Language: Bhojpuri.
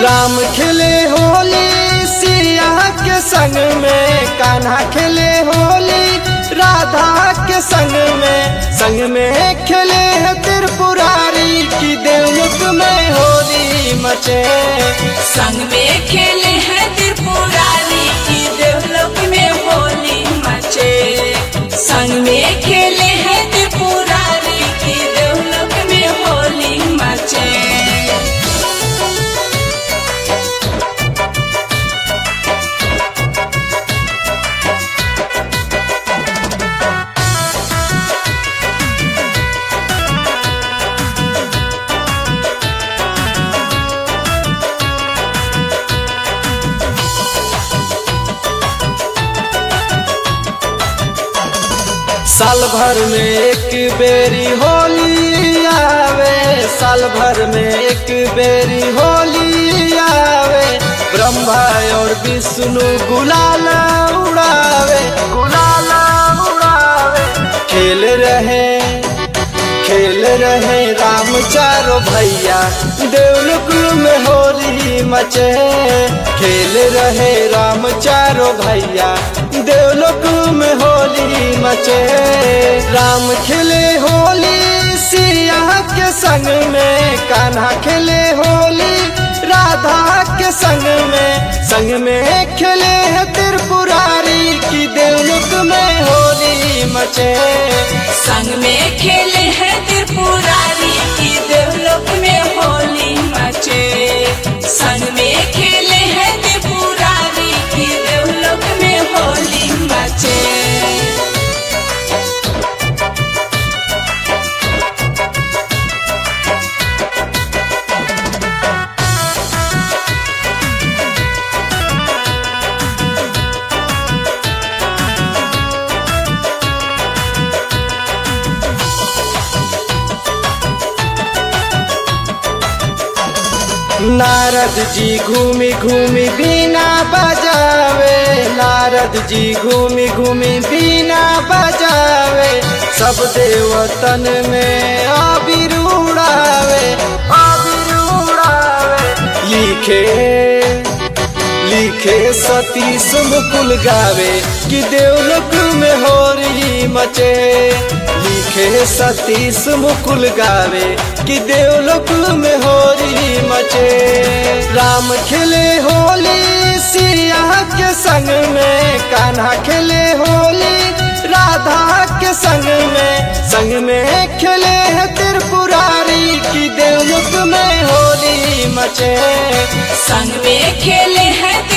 राम खेले होली सिया के संग में कान्हा खेले होली राधा के संग में संग में खेले है त्रिपुरारी की देवमुख में होली मचे संग में खेले हैं त्रिपुरारी की देवलोक में होली मचे संग में खेले हैं त्रिपुरारी की देवलोक में होली मचे साल भर में एक बेरी होली आवे साल भर में एक बेरी होली आवे ब्रह्मा और विष्णु गुलाल उड़ावे गुलाल उड़ावे खेल रहे खेल रहे राम चारो भैया देवलोक में होली मचे खेल रहे राम चारो भैया देवलोक में होली मचे राम खेले होली सिया के संग में कान्हा खेले होली राधा के संग में संग में खेले है त्रिपुरारी की देवलोक में होली मचे संग में खेले हैं त्रिपुरारी की देवलोक में होली मचे संग में खेले हैं त्रिपुरारी की देवलोक में होली मचे नारद जी घूमी घूमी बीना बजावे नारद जी घूमी घूमी बीना बजावे सब देवतन में आबिर उड़ावे आबिर उड़ावे लिखे लिखे सतीश मुकुल गावे कि देवलोक में हो रही मचे लिखे सतीश मुकुल गावे कि देवलोक में हो रही मचे राम खेले होली सिया के संग में कान्हा खेले होली राधा के संग में संग में खेले है त्रिपुरारी की देवलोक में होली मचे संग में खेले हैं